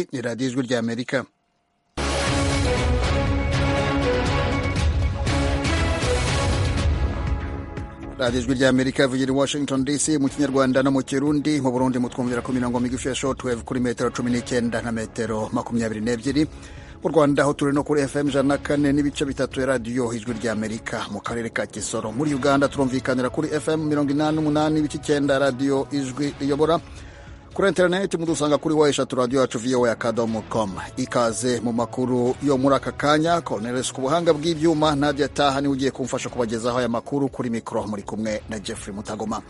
ni radiyo ijwi rya amerika radiyo ijwi rya amerika ivugira i washington dc mu kinyarwanda no mu kirundi mu burundi mutwumvira ku mirongo migufi ya shortwave kuri metero cumi n'icyenda na metero makumyabiri n'ebyiri mu rwanda aho turi no kuri fm ijana na kane n'ibice bitatu ya radiyo ijwi rya amerika mu karere ka kisoro muri uganda turumvikanira kuri fm mirongo inani n'umunani ibice icyenda radiyo ijwi riyobora kuri interineti mudusanga kuri wa eshatu radiyo yacu voa akadomo com ikaze mu makuru yo muri aka kanya coronelis ku buhanga bw'ibyuma nadia taha niwe ugiye kumfasha kubagezaho aya makuru kuri mikoro muri kumwe na jeffrey mutagoma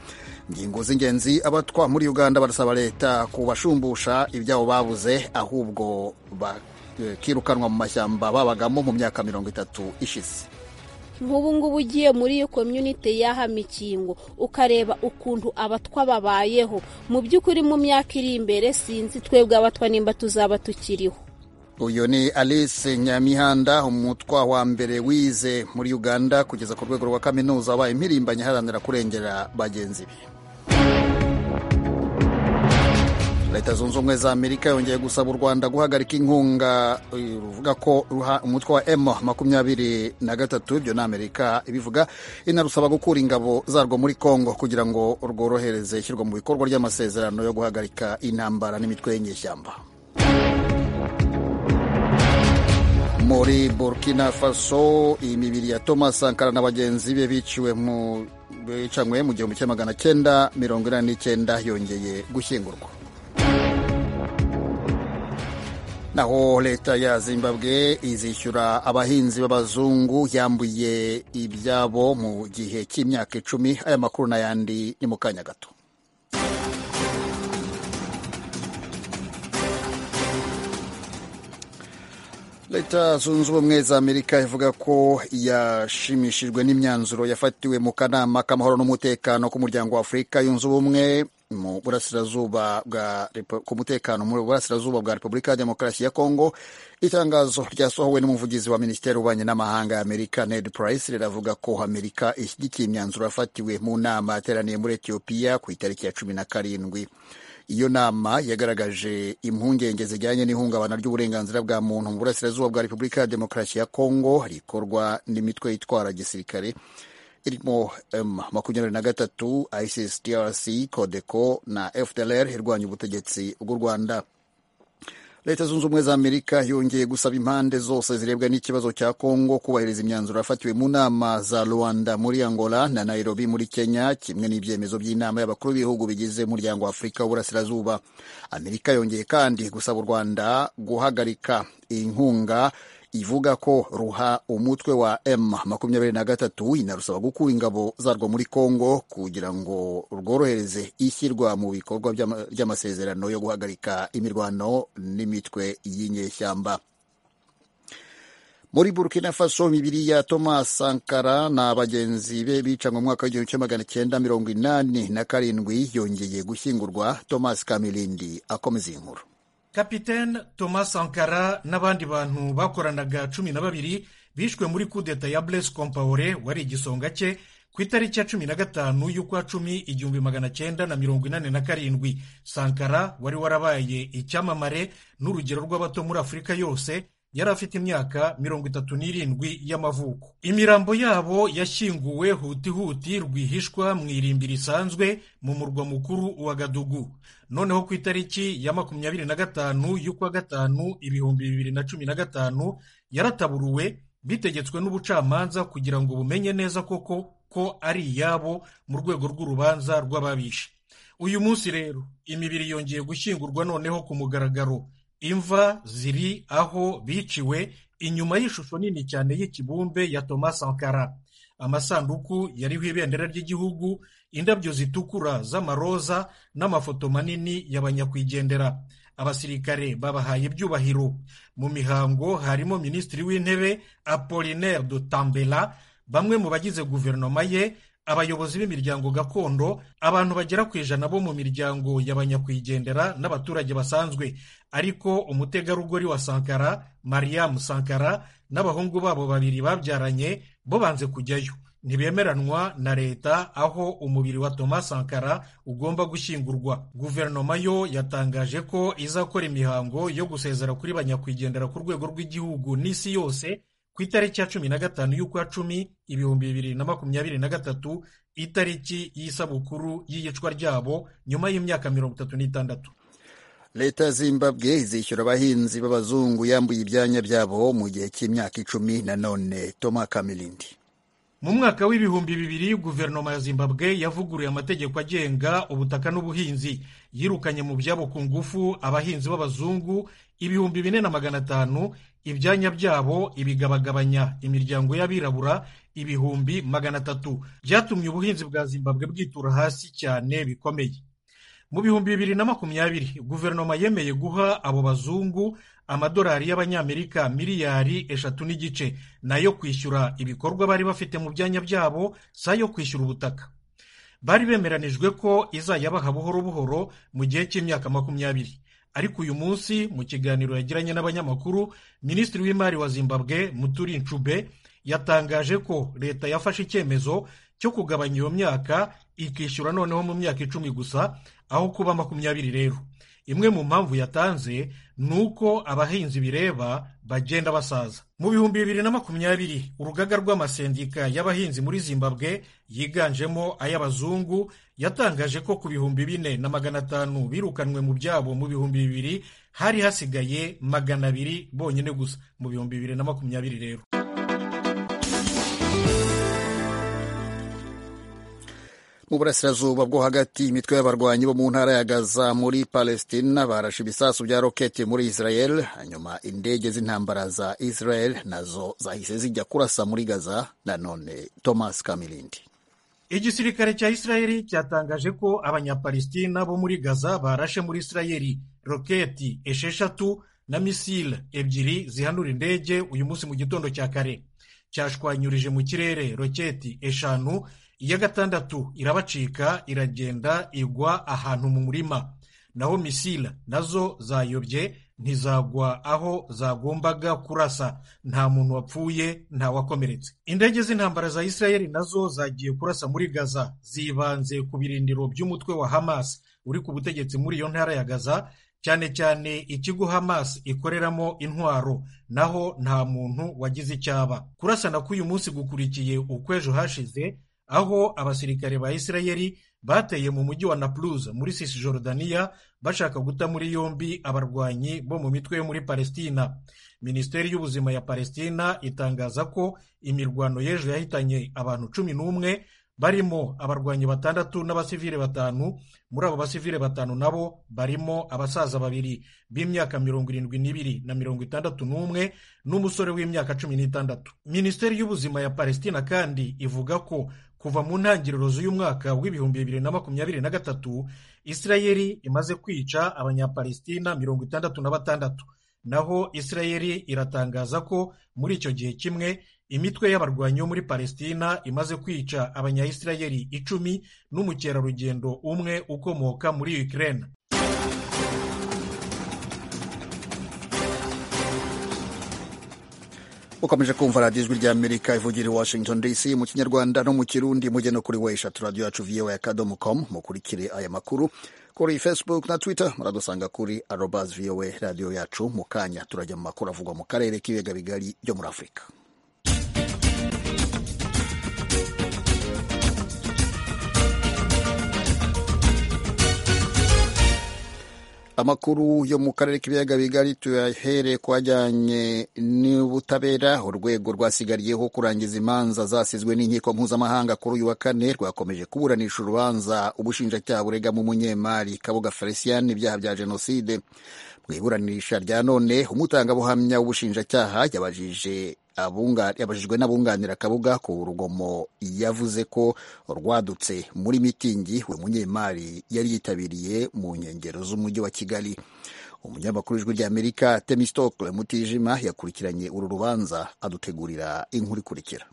ingingo z'ingenzi abatwa muri uganda barasaba leta kubashumbusha ibyabo babuze ahubwo bakirukanwa mu mashyamba babagamo mu myaka mirongo itatu ishize nk'ubu ngubu ugiye muri iyo komyunite y'aha mikingo ukareba ukuntu abatwa babayeho mu by'ukuri mu myaka iri imbere sinzi twebwe abatwa nimba tuzaba tukiriho uyu ni alice nyamihanda umutwa wa mbere wize muri uganda kugeza ku rwego rwa kaminuza wabaye impirimbanyi iharanira kurengera bagenzi be leta zunze ubumwe za amerika yongeye gusaba u rwanda guhagarika inkunga eh, ruvuga ko ruha- umutwe wa m makumyabiri na gatatu ibyo ni amerika ibivuga inarusaba gukura ingabo zarwo muri congo kugira ngo rworohereze ishyirwa mu bikorwa ry'amasezerano yo guhagarika intambara n'imitwe y'inyeshyamba muri burkina faso imibiri ya thomas sankara na bagenzi be biciwe mu bicanywe mu gihumbi kimwe magana cyenda mirongo inani n'icyenda yongeye gushyingurwa naho leta ya zimbabwe izishyura abahinzi b'abazungu yambuye ibyabo mu gihe cy'imyaka icumi aya makuru n'ayandi ni mu kanya gato leta zunze ubumwe za amerika ivuga ko yashimishijwe n'imyanzuro yafatiwe mu kanama k'amahoro n'umutekano k'umuryango wa afurika yunze ubumwe mu burasirazuba bwa Repu- ku mutekano mu burasirazuba bwa repubulika ya demokarasi ya kongo itangazo ryasohowe n'umuvugizi wa minisiteri w'ububanyi n'amahanga ya amerika ned price riravuga ko amerika ishyigikiye imyanzuro yafatiwe mu nama yateraniye muri etiyopiya ku itariki ya cumi na karindwi iyo nama yagaragaje impungenge zijyanye n'ihungabana ry'uburenganzira bwa muntu mu burasirazuba bwa repubulika ya demokarasi ya kongo rikorwa n'imitwe yitwara gisirikare irimo m makumyabiri na gatatu isis drc codeco na fdlr irwanya ubutegetsi bw'u rwanda leta zunze ubumwe za amerika yongeye gusaba impande zose zirebwa n'ikibazo cya kongo kubahiriza imyanzuro yafatiwe mu nama za rwanda muri angola na nairobi muri kenya kimwe n'ibyemezo by'inama y'abakuru b'ibihugu bigize umuryango wa afurika w'uburasirazuba amerika yongeye kandi gusaba u rwanda guhagarika inkunga ivuga ko ruha umutwe wa m makumyabiri na gatatu inarusaba gukura ingabo zarwo muri kongo kugira ngo rworohereze ishyirwa mu bikorwa by'ama- ry'amasezerano yo guhagarika imirwano n'imitwe y'inyeshyamba muri burkina faso imibiri ya thomas sankara na bagenzi be bicanwe mu mwaka w'igihumbi kimwe magana cyenda mirongo inani na karindwi yongeye gushyingurwa thomas kamilindi akomeza iyi nkuru kapitene thomas sankara n'abandi bantu bakoranaga cumi na babiri bishwe muri kudeta ya blaise compaore wari igisonga cye ku itariki ya cumi na gatanu y'ukwa cumi igihumbi magana cyenda na mirongo inani na karindwi sankara wari warabaye icyamamare n'urugero rw'abato muri afurika yose yari afite imyaka mirongo itatu n'irindwi y'amavuko imirambo yabo yashyinguwe hutihuti rwihishwa mu irimbi risanzwe mu murwa mukuru wa gadugu noneho ku itariki ya makumyabiri na gatanu y'ukwa gatanu ibihumbi bibiri na cumi na gatanu yarataburuwe bitegetswe n'ubucamanza kugira ngo bumenye neza koko ko ari iyabo mu rwego rw'urubanza rw'ababishe uyu munsi rero imibiri yongeye gushyingurwa noneho ku mugaragaro imva ziri aho biciwe inyuma y'ishusho nini cyane y'ikibumbe ya Thomas Sankara amasanduku yariho ibendera ry'igihugu indabyo zitukura z'amaroza n'amafoto manini y'abanyakwigendera abasirikare babahaye ibyubahiro mu mihango harimo minisitiri w'intebe Apollinaire de Tambela bamwe mu bagize guverinoma ye abayobozi b'imiryango gakondo abantu bagera ku ijana bo mu miryango y'abanyakwigendera n'abaturage basanzwe ariko umutegarugori wa sankara mariam sankara n'abahungu babo babiri babyaranye bo banze kujyayo ntibemeranwa na leta aho umubiri wa Thomas Sankara ugomba gushyingurwa guverinoma yo yatangaje ko izakora imihango yo gusezera kuri banyakwigendera ku rwego rw'igihugu n'isi yose ku itariki ya cumi na gatanu y'ukwa cumi ibihumbi bibiri na makumyabiri na gatatu itariki y'isabukuru y'iyicwa ryabo nyuma y'imyaka mirongo itatu n'itandatu leta ya zimbabwe izishyura abahinzi b'abazungu yambuye ibyanya byabo mu gihe cy'imyaka icumi nanone toma kamirindi mu mwaka w'ibihumbi bibiri guverinoma ya zimbabwe yavuguruye amategeko agenga ubutaka n'ubuhinzi yirukanye mu byabo ku ngufu abahinzi b'abazungu ibihumbi bine na magana atanu ibyanya byabo ibigabagabanya imiryango y'abirabura ibihumbi magana atatu byatumye ubuhinzi bwa zimbabwe bwitura hasi cyane bikomeye mu bihumbi bibiri na makumyabiri guverinoma yemeye guha abo bazungu amadolari y'abanyamerika miliyari eshatu n'igice nayo kwishyura ibikorwa bari bafite mu byanya byabo si ayo kwishyura ubutaka bari bemeranijwe ko izayabaha buhoro buhoro mu gihe cy'imyaka makumyabiri ariko uyu munsi mu kiganiro yagiranye n'abanyamakuru minisitiri w'imari wa zimbabwe muturi ncube yatangaje ko leta yafashe icyemezo cyo kugabanya iyo myaka ikishyura noneho mu myaka icumi gusa aho kuba makumyabiri rero imwe mu mpamvu yatanze ni uko abahinzi bireba bagenda basaza mu bihumbi bibiri na makumyabiri urugaga rw'amasendika y'abahinzi muri zimbabwe yiganjemo ay'abazungu yatangaje ko ku bihumbi bine na magana atanu birukanwe mu byabo mu bihumbi bibiri hari hasigaye magana abiri bonyine gusa mu bihumbi bibiri na makumyabiri rero mu burasirazuba bwo hagati imitwe y'abarwanyi bo mu ntara ya gaza muri palestina barashe ibisasu bya roketi muri israel hanyuma indege z'intambara za israel nazo zahise zijya kurasa muri gaza nanone thomas kamirindi igisirikare cya israel cyatangaje ko abanyapalestina bo muri gaza barashe muri israel roketi esheshatu na misile ebyiri zihanura indege uyu munsi mu gitondo cya kare cyashwanyurije mu kirere roketi eshanu iya gatandatu irabacika iragenda igwa ahantu mu murima naho misila nazo zayobye ntizagwa aho zagombaga kurasa nta muntu wapfuye ntawakomeretse indege z'intambara za israel nazo zagiye kurasa muri gaza zibanze ku birindiro by'umutwe wa hamas uri ku butegetsi muri iyo ntara ya gaza cyane cyane ikigo hamas ikoreramo intwaro naho nta muntu wagize icyaba kurasana k'uyu munsi gukurikiye ukw'ejo hashize aho abasirikare ba israel bateye mu mujyi wa napluza muri cisjordania bashaka guta muri yombi abarwanyi bo mu mitwe yo muri palestina minisiteri y'ubuzima ya palestina itangaza ko imirwano y'ejo yahitanye abantu cumi n'umwe barimo abarwanyi batandatu n'abasivile batanu muri abo basivile batanu nabo barimo abasaza babiri b'imyaka mirongo irindwi n'ibiri na mirongo itandatu n'umwe n'umusore w'imyaka cumi n'itandatu minisiteri y'ubuzima ya palestina kandi ivuga ko kuva mu ntangiriro z'uyu mwaka w'ibihumbi bibiri na makumyabiri na gatatu israeli imaze kwica abanyapalestina mirongo itandatu na batandatu naho israeli iratangaza ko muri icyo gihe kimwe imitwe y'abarwanyi bo muri palestina imaze kwica abanyayisirayeli icumi n'umukerarugendo umwe ukomoka muri ukraine ukomeje kumva radiyo ijwi ry'amerika ivugira i washington dc mu kinyarwanda no mu kirundi mujye no kuri weshatu radiyo yacu viyowe akadomo komu mukurikire aya makuru kuri facebook na twitter muradusanga kuri arobas viyowe radiyo yacu mu kanya turajya mu makuru avugwa mu karere k'ibiyaga bigari byo muri afurika amakuru yo mu karere k'ibiyaga bigari tuyahere ku ajyanye n'ubutabera urwego rwasigariyeho kurangiza imanza zasizwe n'inkiko mpuzamahanga kuri uyu wa kane rwakomeje kuburanisha urubanza ubushinjacyaha buregamo umunyemari kabuga felicien ibyaha bya jenoside mu iburanisha rya none umutangabuhamya w'ubushinjacyaha yabajije yabajijwe n'abunganira kabuga ku rugomo yavuze ko rwadutse muri mitingi buri munyemari yari yitabiriye mu nkengero z'umujyi wa kigali umunyamakuru w'ijwi ry'amerika temisitokle mutijima yakurikiranye uru rubanza adutegurira inkuru ikurikira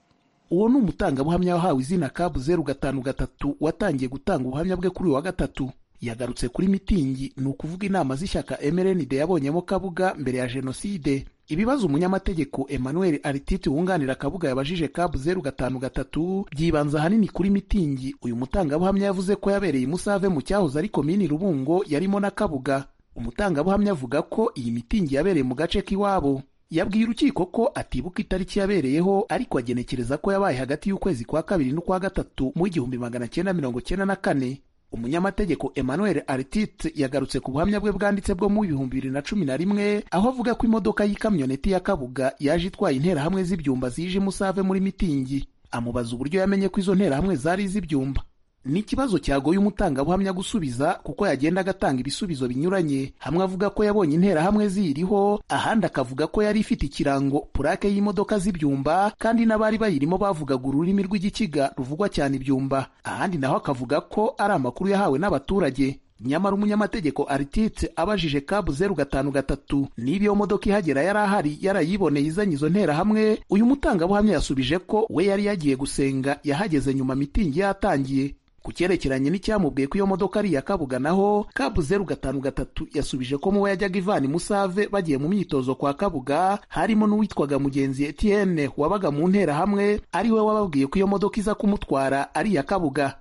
uwo ni umutangabuhamya wahawe izina kabu zeru gatanu gatatu watangiye gutanga ubuhamya bwe kuri uyu wa gatatu yagarutse kuri mitingi ni ukuvuga inama z'ishyaka mrnd yabonyemo kabuga mbere ya jenoside ibibazo umunyamategeko emmanuel aritite wunganira akabuga yabajije kabu zeru gatanu gatatu byibanza ahanini kuri mitingi uyu mutangabuhamya yavuze ko yabereye i musave mu cyahoze ari komini rubungo yarimo n'akabuga umutangabuhamya avuga ko iyi mitingi yabereye mu gace k'iwabo yabwiye urukiko ko atibuka itariki yabereyeho ariko agenekereza ko yabaye hagati y'ukwezi kwa kabiri n'ukwa gatatu mu igihumbi magana cyenda mirongo cyenda na kane umunyamategeko emmanuel artite yagarutse ku buhamya bwe bwanditse bwo mu bihumbi bibiri na cumi na rimwe aho avuga ko imodoka y'ikamyoneti ya kabuga yaje itwaye interahamwe z'ibyumba zije umusave muri mitingi amubaza uburyo yamenye ko izo nterahamwe zari iz'ibyumba ni ikibazo cyagoye umutangabuhamya gusubiza kuko yagenda agatanga ibisubizo binyuranye hamwe avuga ko yabonye interahamwe ziyiriho ahandi akavuga ko yari ifite ikirango purake y'imodoka z'ibyumba kandi n'abari bayirimo bavugaga ururimi rw'igikiga ruvugwa cyane ibyumba ahandi naho akavuga ko ari amakuru yahawe n'abaturage nyamara umunyamategeko aritite abajije kabu zeru gatanu gatatu niba iyo modoka ihagera yari ahari yarayiboneye izanye izo nterahamwe uyu mutangabuhamya yasubije ko we yari yagiye gusenga yahageze nyuma mitingi yatangiye ku cyerekeranye n'icyamubwiye ko iyo modoka ari iya kabuga naho kabu zeru gatanu gatatu yasubije ko muwe yajyaga ivana musave bagiye mu myitozo kwa kabuga harimo n'uwitwaga mugenzi etienne wabaga mu nterahamwe ari we wababwiye ko iyo modoka iza kumutwara ari iya kabuga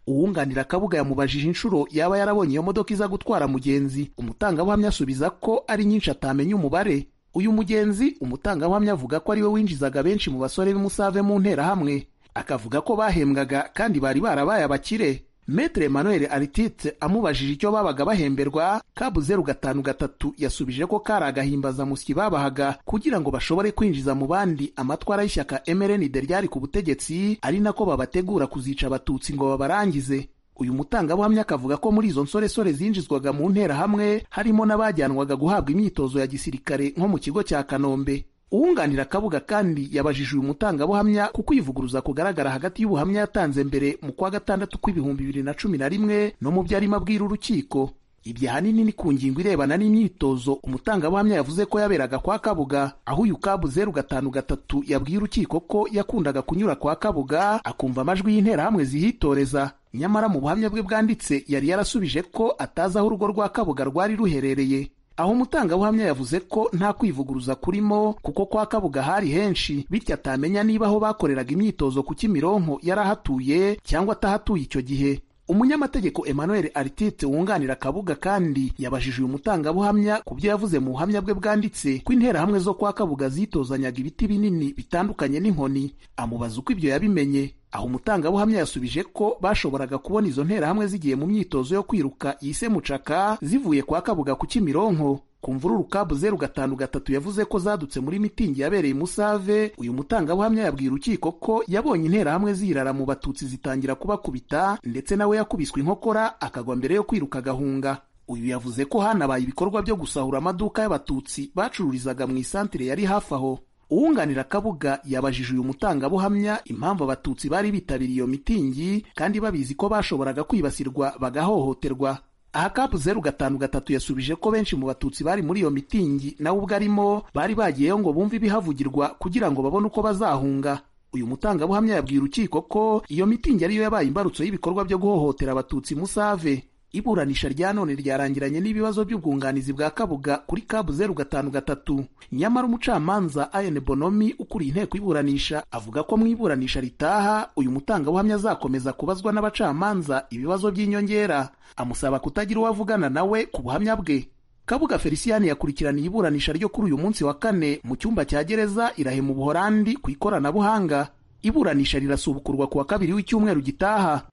uwunganira kabuga yamubajije inshuro yaba yarabonye iyo modoka iza gutwara mugenzi umutangabuhamya asubiza ko ari nyinshi atamenya umubare uyu mugenzi umutangabuhamya avuga ko ari we winjizaga benshi mu basore b'umusave mu nterahamwe akavuga ko bahembwaga kandi bari barabaye abakire metere emmanuel aritite amubajije icyo babaga bahemberwa kabu zeru gatanu gatatu yasubije ko kari agahimbazamusyi babahaga kugira ngo bashobore kwinjiza mu bandi amatwara y'ishyaka mrnd ryari ku butegetsi ari nako babategura kuzica abatutsi ngo babarangize uyu mutangabuhamya akavuga ko muri izo nsoresore zinjizwaga mu nterahamwe harimo n'abajyanwaga guhabwa imyitozo ya gisirikare nko mu kigo cya kanombe uwunganira akabuga kandi yabajije uyu mutangabuhamya ku kwivuguruza kugaragara hagati y'ubuhamya yatanze mbere mu kwa gatandatu kw'ibihumbi bibiri na cumi na rimwe no mu byo arimo abwira urukiko ibyo ahanini ni ku ngingo irebana n'imyitozo umutangabuhamya yavuze ko yaberaga kwa kabuga aho uyu kabu zeru gatanu gatatu yabwiye urukiko ko yakundaga kunyura kwa kabuga akumva amajwi y'interahamwe zihitoreza nyamara mu buhamya bwe bwanditse yari yarasubije ko atazi aho urugo rwa kabuga rwari ruherereye aho umutangabuhamya yavuze ko nta kwivuguruza kurimo kuko kwa kabuga hari henshi bityo atamenya niba aho bakoreraga imyitozo ku kimironko yarahatuye cyangwa atahatuye icyo gihe umunyamategeko emmanuel aritite wunganira kabuga kandi yabajije uyu mutangabuhamya ku byo yavuze mu buhamya bwe bwanditse ko interahamwe zo kwa kabuga zitozanyaga ibiti binini bitandukanye n'inkoni amubaza uko ibyo yabimenye aho umutangabuhamya yasubije ko bashoboraga kubona izo nterahamwe zigiye mu myitozo yo kwiruka yise mucaka zivuye kwa kabuga ku kimironko ku mvururu kabu zeru gatanu gatatu yavuze ko zadutse muri mitingi yabereye musave uyu mutangabuhamya yabwiye urukiko ko yabonye interahamwe zirara mu batutsi zitangira kubakubita ndetse nawe yakubiswe inkokora akagwa mbere yo kwiruka agahunga uyu yavuze ko hanabaye ibikorwa byo gusahura amaduka y'abatutsi bacururizaga mu isantire yari hafi aho uwunganira kabuga yabajije uyu mutangabuhamya impamvu abatutsi bari bitabiriye iyo mitingi kandi babizi ko bashoboraga kwibasirwa bagahohoterwa aha kapu zeru gatanu gatatu yasubije ko benshi mu batutsi bari muri iyo mitingi nawe ubwo arimo bari bagiyeyo ngo bumve ibihavugirwa kugira ngo babone uko bazahunga uyu mutangabuhamya yabwiye urukiko ko iyo mitingi ariyo yabaye imbarutso y'ibikorwa byo guhohotera abatutsi musave iburanisha rya none ryarangiranye n'ibibazo by'ubwunganizi bwa kabuga kuri kabu zeru gatanu gatatu nyamara umucamanza ayen bonomi ukuriye inteko y'iburanisha avuga ko mu iburanisha ritaha uyu mutangabuhamya azakomeza kubazwa n'abacamanza ibibazo by'inyongera amusaba kutagira uwo avugana nawe ku buhamya bwe kabuga feliciyani yakurikiraniye iburanisha ryo kuri uyu munsi wa kane mu cyumba cya gereza irahe mu buhorandi ku ikoranabuhanga iburanisha rirasubukurwa ku wa kabiri w'icyumweru gitaha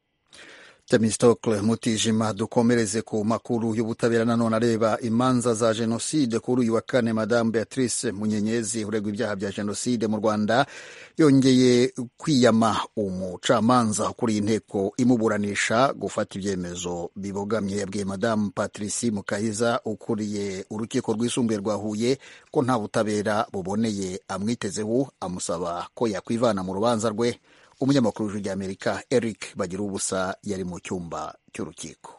Temistokle Mutijima dukomereze ku makuru y'ubutabera nanone areba imanza za jenoside kuri uyu wa kane Madame Beatrice Munyenyezi uregwa ibyaha bya jenoside mu Rwanda yongeye kwiyama umucamanza ukuriye inteko imuburanisha gufata ibyemezo bibogamye yabwiye Madame Patrice Mukahiza ukuriye urukiko rwisumbuye rwa Huye ko nta butabera buboneye amwitezeho amusaba ko yakwivana mu rubanza rwe umunyamakuru w'ijwi ry'amerika eric bagira ubusa yari mu cyumba cy'urukiko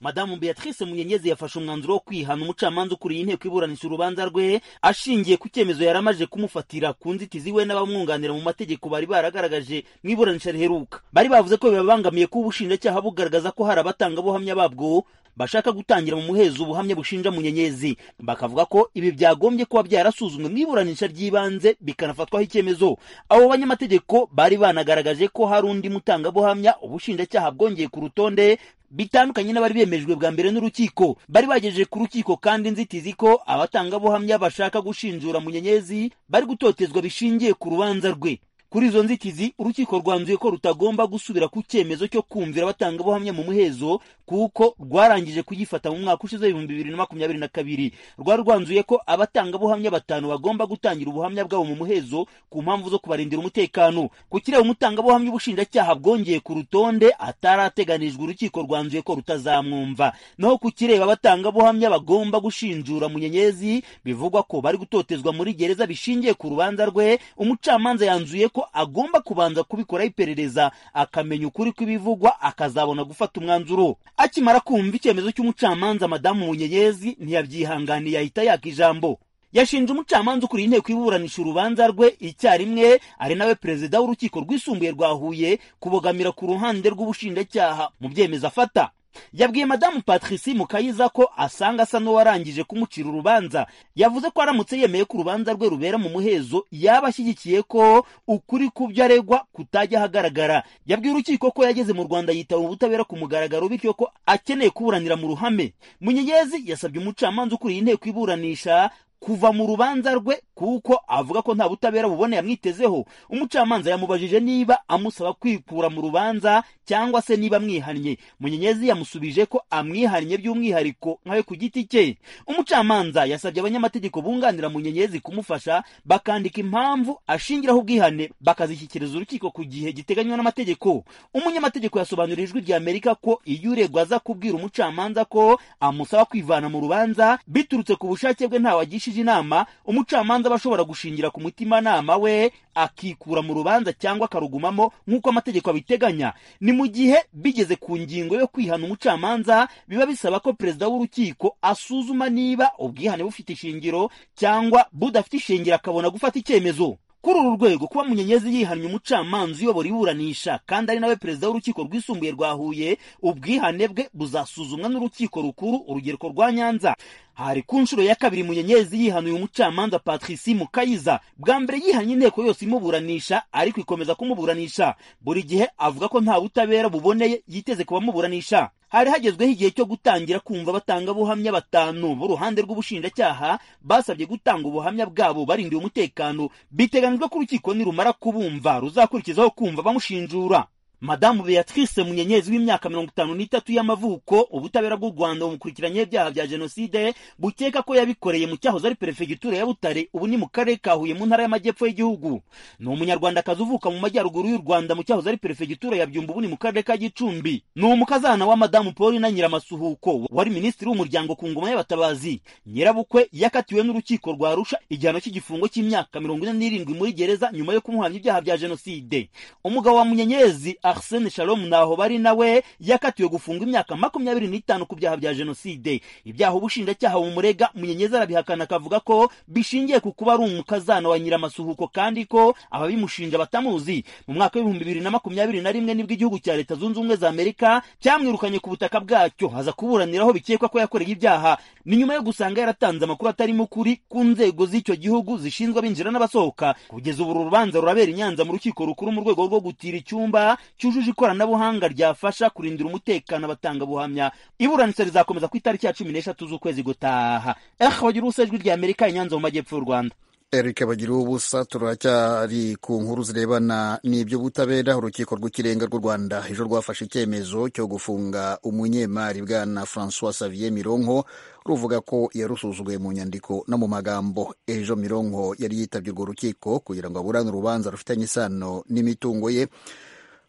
madamu beatrice munyenyezi yafashe umwanzuro wo kwihana umucamanza ukuriye inteko iburanisha urubanza rwe ashingiye ku cyemezo yari amaze kumufatira ku nzitizi we n'abamwunganira mu mategeko bari baragaragaje mu iburanisha riheruka bari bavuze ko bibabangamiye kuba ubushinjacyaha bugaragaza ko hari abatangabuhamya babwo bashaka gutangira mu muhezo ubuhamya bushinja munyenyezi bakavuga ko ibi byagombye kuba byarasuzumwe mu iburanisha ry'ibanze bikanafatwaho icyemezo abo banyamategeko bari banagaragaje ko hari undi mutangabuhamya ubushinjacyaha bwongeye ku rutonde bitandukanye n'abari bemejwe bwa mbere n'urukiko bari bagejeje ku rukiko kandi inzitizi ko abatangabuhamya bashaka gushinjura munyenyezi bari gutotezwa bishingiye ku rubanza rwe kuri izo nzitizi urukiko rwanzuye ko rutagomba gusubira ku cyemezo cyo kumvira abatangabuhamya mu muhezo kuko rwarangije kuyifata mu mwaka ushize ibihumbi bibiri na makumyabiri na kabiri rwari rwanzuye ko abatangabuhamya batanu bagomba gutangira ubuhamya bwabo mu muhezo ku mpamvu zo kubarindira umutekano ku kireba umutangabuhamya ubushinjacyaha bwongeye ku rutonde atarateganijwe urukiko rwanzuye ko rutazamwumva naho ku kireba abatangabuhamya bagomba gushinjura munyenyezi bivugwa ko bari gutotezwa muri gereza bishingiye ku rubanza rwe umucamanza yanzuye ko agomba kubanza kubikoraho iperereza akamenya ukuri kw'ibivugwa akazabona gufata umwanzuro akimara kumva icyemezo cy'umucamanza madamu munyenyezi ntiyabyihanganiye ahita yaka ijambo yashinje umucamanza ukuriye inteko iburanisha urubanza rwe icyarimwe ari nawe perezida w'urukiko rwisumbuye rwa huye kubogamira ku ruhande rw'ubushinjacyaha mu byemezo afata yabwiye madamu patrici mukayiza ko asanga asa n'uwarangije kumucira urubanza yavuze ko aramutse yemeye ko urubanza rwe rubera mu muhezo yaba ashyigikiye ko ukuri ku byo aregwa kutajya ahagaragara yabwiye urukiko ko yageze mu rwanda yitaba ubutabera ku mugaragaro bityo ko akeneye kuburanira mu ruhame munyenyezi yasabye umucamanza ukuriye inteko iburanisha kuva mu rubanza rwe kuko avuga ko nta butabera bubone yamwitezeho umucamanza yamubajije niba amusaba kwikura mu rubanza cyangwa se niba amwihannye munyenyezi yamusubije ko amwihannye by'umwihariko nkawe ku giti cye umucamanza yasabye abanyamategeko bunganira munyenyezi kumufasha bakandika impamvu ashingiraho ubwihane bakazishyikiriza urukiko ku gihe giteganywa n'amategeko umunyamategeko yasobanurira ijwi rya amerika ko iyo uregwa aza kubwira umucamanza ko amusaba kwivana mu rubanza biturutse ku bushake bwe ntawagishije inama umucamanza aba ashobora gushingira ku mutimanama we akikura mu rubanza cyangwa akarugumamo nk'uko amategeko abiteganya ni mu gihe bigeze ku ngingo yo kwihana umucamanza biba bisaba ko perezida w'urukiko asuzuma niba ubwihane bufite ishingiro cyangwa budafite ishingiro akabona gufata icyemezo kuri uru rwego kuba munyenyezi yihannye umucamanza uyobora iburanisha kandi ari nawe perezida w'urukiko rwisumbuye rwa huye ubwihane bwe buzasuzumwa n'urukiko rukuru urugereko rwa nyanza hari ku nshuro ya kabiri munyenyezi yihanuye umucamanza patrici mukayiza bwa mbere yihanye inteko yose imuburanisha ariko ikomeza kumuburanisha buri gihe avuga ko nta butabera buboneye yiteze kubamuburanisha hari hagezweho igihe cyo gutangira kumva abatangabuhamya batanu b'uruhande rw'ubushinjacyaha basabye gutanga ubuhamya bwabo barindiye umutekano biteganyijwe ko urukiko nirumara kubumva ruzakurikizaho kumva bamushinjura madamu beatrice munyenyezi w'imyaka mirongo itanu n'itatu y'amavuko ubutabera bw'u rwanda bumukurikiranye ibyaha bya jenoside bukeka ko yabikoreye mu cyahoze ari perefegitura ya butare ubu ni mu karere ka huye mu ntara y'amajyepfo y'igihugu ni umunyarwandakazi uvuka mu majyaruguru y'u rwanda mu cyahoze ari perefegitura ya byumba ubu ni mu karere ka gicumbi ni umukazana wa madamu paul na nyiramasuhuko wari minisitiri w'umuryango ku ngoma y'abatabazi nyirabukwe yakatiwe n'urukiko rwa rusha igihano cy'igifungo cy'imyaka mirongo ine n'irindwi muri gereza nyuma yo kumuhamya ibyaha bya jenoside umugabo wa munyenyezi Arsene Shalom naho bari nawe yakatiwe gufungwa imyaka makumyabiri n'itanu ku byaha bya jenoside ibyaha ubushinjacyaha murega munyenyezi arabihakana akavuga ko bishingiye ku kuba ari umukazana wa nyiramasuhuko kandi ko ababimushinja batamuzi mu mwaka w'ibihumbi bibiri na makumyabiri na rimwe nibwo igihugu cya leta zunze ubumwe za amerika cyamwirukanye ku butaka bwacyo haza kuburaniraho bikekwa ko yakoreye ibyaha ni nyuma yo gusanga yaratanze amakuru atarimo ukuri ku nzego z'icyo gihugu zishinzwe abinjira n'abasohoka kugeza ubu urubanda rurabera i nyanza mu rukiko rukuru mu rwego rwo gutira icyumba cyujuje ikoranabuhanga ryafasha kurindira umutekano abatangabuhamya iburanisha rizakomeza ku itariki ya cumi n'eshatu z'ukwezi gutaha ehe bagira ubusa ijwi rya amerika inyanza mu majyepfo y'u rwanda erike bagira ubusa turacyari ku nkuru zirebana n'iby'ubutabera urukiko rw'ikirenga rw'u rwanda ejo rwafashe icyemezo cyo gufunga umunyemari bwana francois savier mironko ruvuga ko yarusuzuguye mu nyandiko no mu magambo ejo mironko yari yitabye urwo rukiko kugira ngo aburane urubanza rufitanye isano n'imitungo ye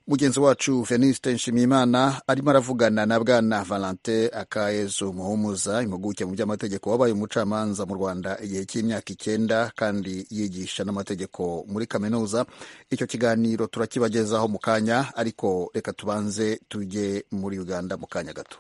mugenzi wacu veniste nshimiyimana arimo aravugana na bwana valante akayezu muhumuza impuguke mu by'amategeko wabaye umucamanza mu rwanda igihe cy'imyaka icyenda kandi yigisha n'amategeko muri kaminuza icyo kiganiro turakibagezaho mu kanya ariko reka tubanze tujye muri uganda mu kanya gato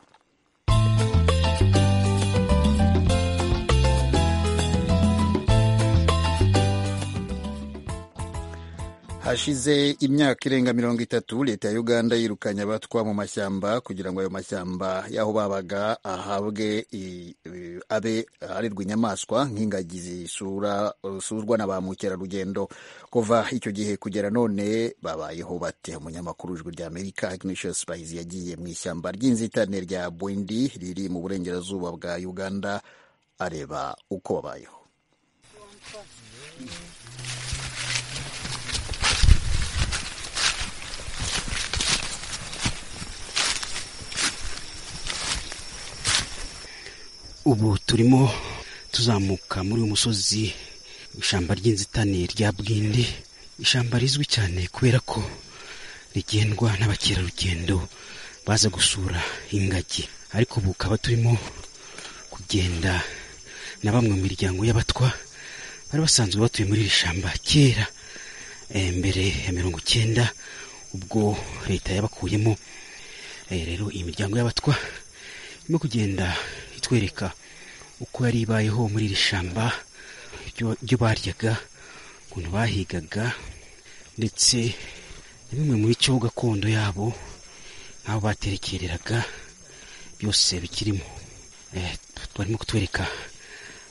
hashize imyaka irenga mirongo itatu leta ya uganda yirukanye abatwa mu mashyamba kugira ngo ayo mashyamba y'aho babaga ahabwe i- i- abe arerwa inyamaswa nk'ingagi zisura zizurwa na ba mukerarugendo kuva icyo gihe kugera none babayeho bate umunyamakuru w'ijwi rya amerika ignatius bahizi yagiye mu ishyamba ry'inzitane rya bwindi riri mu burengerazuba bwa uganda areba uko babayeho ubu turimo tuzamuka muri uyu musozi ishyamba ry'inzitane rya bwindi ishyamba rizwi cyane kubera ko rigendwa n'abakerarugendo baza gusura ingagi ariko ubu ukaba turimo kugenda na bamwe mu miryango y'abatwa bari basanzwe batuye muri iri shyamba kera eh, mbere ya mirongo icyenda ubwo leta yabakuyemo Eh, rero iyi miryango y'abatwa irimo kugenda itwereka uko yari ibayeho muri iri shyamba ibyo- ibyo baryaga ukuntu bahigaga ndetse na bimwe mu bico gakondo yabo nk'aho baterekereraga byose bikirimo Eh, barimo kutwereka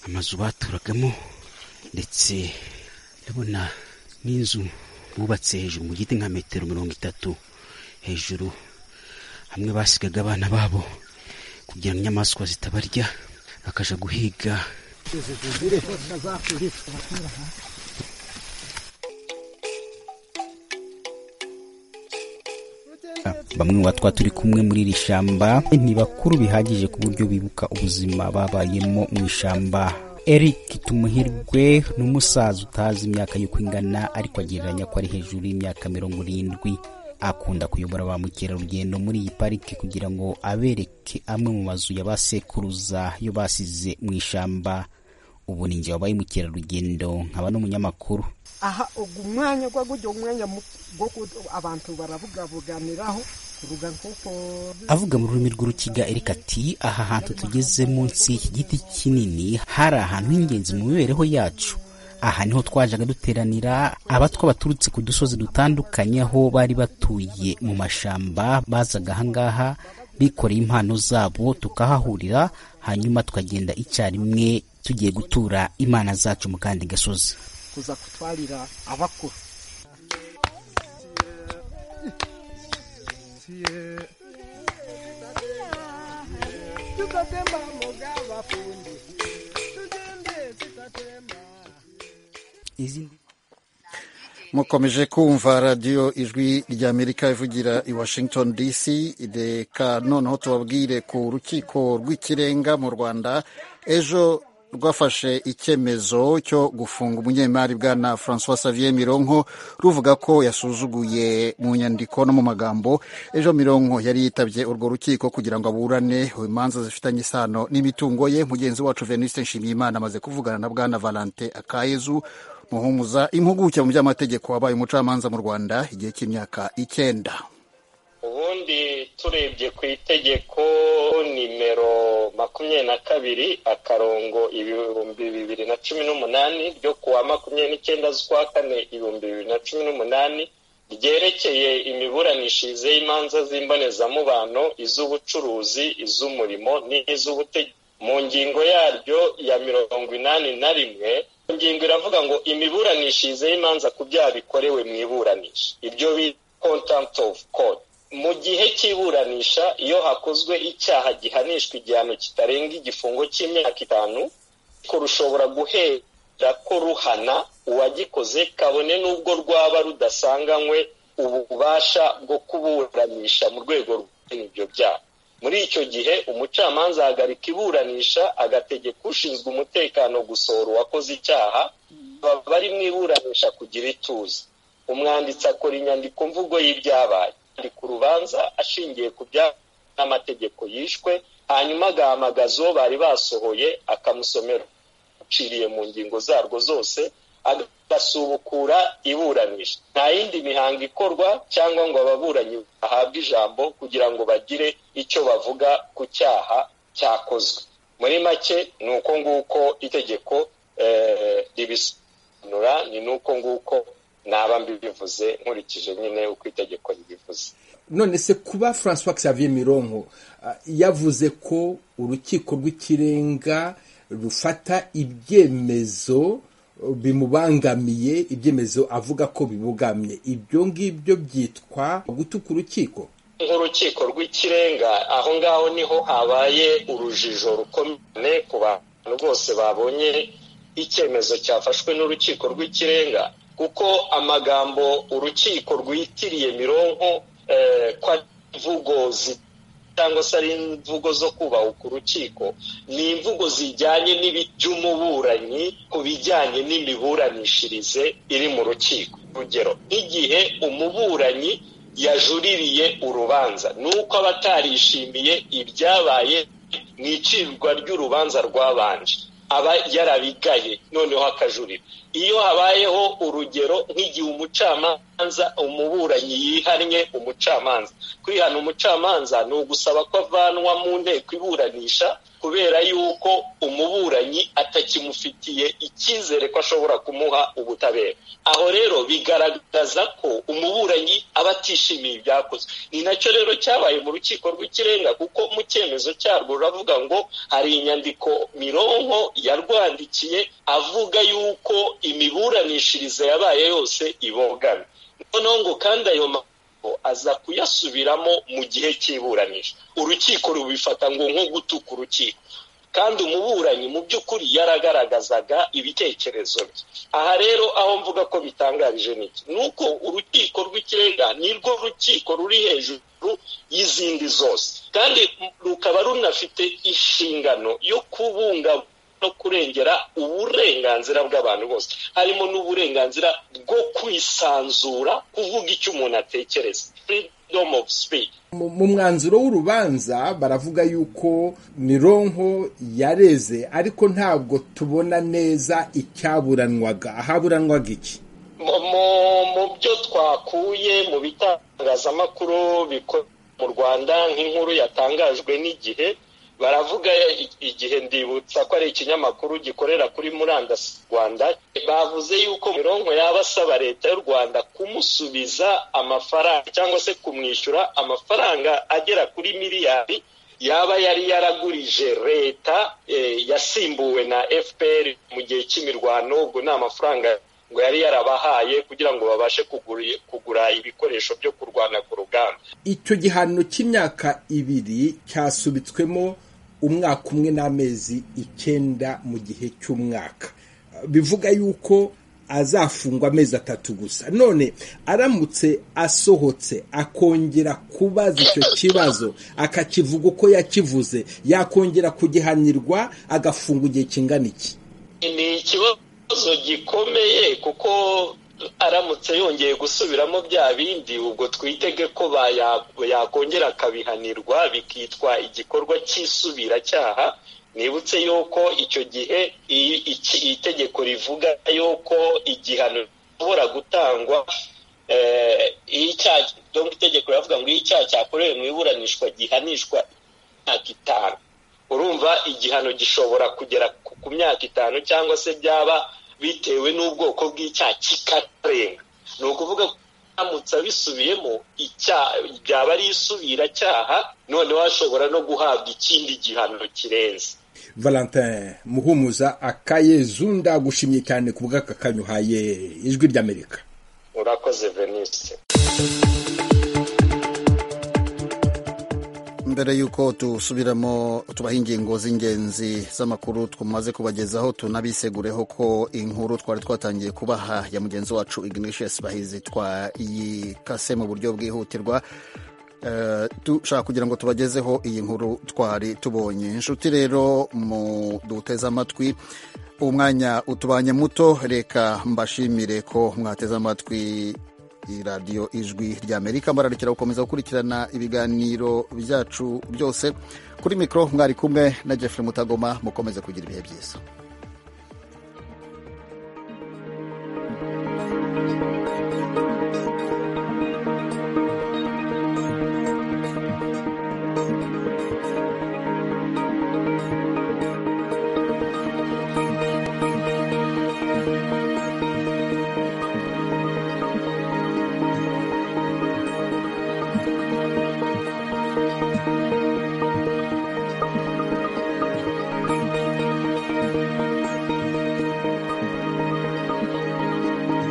amazu baturagamo ndetse ndabona n'inzu bubatse hejuru mu giti nka metero mirongo itatu hejuru hamwe basigaga abana babo kugira ngo inyamaswa zitabarya bakaja guhiga bamwe mu batwa turi kumwe muri iri shyamba ni bakuru bihagije ku buryo bibuka ubuzima babayemo mu ishyamba eric tumuhirwe ni umusaza utazi imyaka y'uko ingana ariko agereranya ko ari hejuru y'imyaka mirongo irindwi akunda kuyobora ba mukerarugendo muri iyi parike kugira ngo abereke amwe mu mazu ya ba sekuruza yo basize mu ishyamba ubu ni njye wabaye mukerarugendo nkaba n'umunyamakuru aha ugu umwanya gwa gujya umwanya mu- gwo ku- abantu barabugabuganiraho kuruga nkuko avuga mu rurimi rw'urukiga erika ati aha hantu tugeze munsi y'iki giti kinini hari ahantu h'ingenzi mu mibereho yacu aha niho twajaga duteranira abatwa baturutse ku dusozi dutandukanye aho bari batuye mu mashamba bazaga ahangaha bikoreye impano zabo tukahahurira hanyuma tukagenda icyarimwe tugiye gutura imana zacu mu kandi gasozi kuza kutwarira abakuru izindi mukomeje kumva radiyo ijwi ry'amerika ivugira i washington dc reka noneho tubabwire ku rukiko rw'ikirenga mu rwanda ejo rwafashe icyemezo cyo gufunga umunyemari bwana francois xavier mironko ruvuga ko yasuzuguye mu nyandiko no mu magambo ejo mironko yari yitabye urwo rukiko kugira ngo aburane imanza zifitanye isano n'imitungo ye mugenzi wacu veniste nshimiyimana amaze kuvugana na bwana valante akayezu muhumuza impuguke mu by'amategeko wabaye umucamanza mu rwanda igihe cy'imyaka icyenda ubundi turebye ku itegeko nimero makumyabiri na kabiri akarongo ibihumbi bibiri na cumi n'umunani ryo kuwa makumyabiri n'icyenda z'ukwa kane ibihumbi bibiri na cumi n'umunani ryerekeye imiburanishirize y'imanza z'imbonezamubano iz'ubucuruzi iz'umurimo n'iz'ubutegetsi mu ngingo yaryo ya mirongo inani na rimwe ingingo iravuga ngo imiburanishirize y'imanza ku byaha bikorewe mu iburanisha ibyo bita contempt of court mu gihe cy'iburanisha iyo hakozwe icyaha gihanishwa igihano kitarenga igifungo cy'imyaka itanu ko rushobora guhera ko ruhana uwagikoze kabone n'ubwo rwaba rudasanganywe ububasha bwo kuburanisha mu rwego rw'ibyo ibyo byaha muri icyo gihe umucamanza ahagarika iburanisha agategeka ushinzwe umutekano gusohora uwakoze icyaha baba bari mu iburanisha kugira ituze umwanditsi akora inyandiko mvugo y'ibyabaye ari ku rubanza ashingiye ku bya n'amategeko yishwe hanyuma agahamagaza uwo bari basohoye akamusomera uciriye mu ngingo zarwo zose agasubukura iburanisha nta yindi mihango ikorwa cyangwa ngo ababuranyi bahabwe ijambo kugira ngo bagire icyo bavuga ku cyaha cyakozwe muri make ni uko nguko itegeko eh, ribisobanura ni n'uko nguko naba mbibivuze nkurikije nyine uko itegeko ribivuze none se kuba francois xavier mironko yavuze ko urukiko rw'ikirenga rufata ibyemezo bimubangamiye ibyemezo avuga ko bibugamye ibyo ngibyo byitwa gutuka urukiko nk'urukiko rw'ikirenga aho ngaho niho habaye urujijo rukomeye ku bantu bose babonye icyemezo cyafashwe n'urukiko rw'ikirenga kuko amagambo urukiko rwitiriye mironko ko ari imvugo cyangwa se ari imvugo zo kubaha ku rukiko ni imvugo zijyanye n'iby'umuburanyi ku bijyanye n'imiburanishirize iri mu rukiko urugero nk'igihe umuburanyi yajuririye urubanza ni uko aba atarishimiye ibyabaye mu icirwa ry'urubanza rwabanje aba yarabigaye noneho akajurira iyo habayeho urugero nk'igihe umucamanza umuburanyi yihannye umucamanza kwihana umucamanza ni ugusaba ko avanwa mu nteko iburanisha kubera yuko umuburanyi atakimufitiye icyizere ko ashobora kumuha ubutabera aho rero bigaragaza ko umuburanyi aba atishimiye ibyakozwe ni nacyo rero cyabaye mu rukiko rw'ikirenga kuko mu cyemezo cyarwo ruravuga ngo hari inyandiko mironko yarwandikiye avuga yuko imiburanishirize yabaye yose ibogamye noneho ngo kandi ayo aza kuyasubiramo mu gihe cy'iburanisha urukiko rubifata ngo nko gutuka urukiko kandi umuburanyi mu by'ukuri yaragaragazaga ibitekerezo bye aha rero aho mvuga ko bitangarije n'iki ni uko urukiko rw'ikirenga ni rwo rukiko ruri hejuru y'izindi zose kandi rukaba runafite inshingano yo kubungabunga no kurengera uburenganzira bw'abantu bose harimo n'uburenganzira bwo kwisanzura kuvuga icyo umuntu atekereza freedom of speech mu mwanzuro w'urubanza baravuga yuko mironko yareze ariko ntabwo tubona neza icyaburanwaga ahaburanwaga iki mu byo twakuye mu bitangazamakuru mu rwanda nk'inkuru yatangajwe n'igihe baravuga igihe ndibutsa ko ari ikinyamakuru gikorera kuri murandasi rwanda bavuze yuko mironko yaba asaba leta y'u rwanda kumusubiza amafaranga cyangwa se kumwishyura amafaranga agera kuri miliyari yaba yari yaragurije leta yasimbuwe na fpr mu gihe cy'imirwano ubwo ni amafaranga ngo yari yarabahaye kugira ngo babashe kugura ibikoresho byo kurwana ku rugamba icyo gihano cy'imyaka ibiri cyasubitswemo umwaka umwe n'amezi icyenda mu gihe cy'umwaka bivuga yuko azafungwa amezi atatu gusa none aramutse asohotse akongera kubaza icyo kibazo akakivuga uko yakivuze yakongera kugihanirwa agafungwa igihe kingana iki ni ikibazo ikibazo gikomeye kuko aramutse yongeye gusubiramo bya bindi ubwo twitege ko yakongera akabihanirwa bikitwa igikorwa cy'isubiracyaha nibutse yuko icyo gihe itegeko rivuga yuko igihano gishobora gutangwa itegeko riravuga ngo iyo icyaha cyakorewe mu iburanishwa gihanishwa imyaka itanu urumva igihano gishobora kugera ku myaka itanu cyangwa se byaba bitewe n'ubwoko bw'icyaha kikarenga ni ukuvuga ko aramutse abisubiyemo byaba ari isubiracyaha noneho ashobora no guhabwa ikindi gihano kirenze valentin muhumuza akayezunda gushimye cyane ku bw'aka kanyuhaye ijwi ry'amerika urakoze venise mbere y'uko dusubiramo tubaha ingingo z'ingenzi z'amakuru tumaze kubagezaho tunabisegureho ko inkuru twari twatangiye kubaha ya mugenzi wacu ignatius bahizi twayikase mu buryo bwihutirwa dushaka kugira ngo tubagezeho iyi nkuru twari tubonye inshuti rero mu duteze amatwi uwo mwanya utubanye muto reka mbashimire ko mwateze amatwi radiyo ijwi ry'amerika mbararikira gukomeza gukurikirana ibiganiro byacu byose kuri mikoro mwari kumwe na jeffrey mutagoma mukomeze kugira ibihe byiza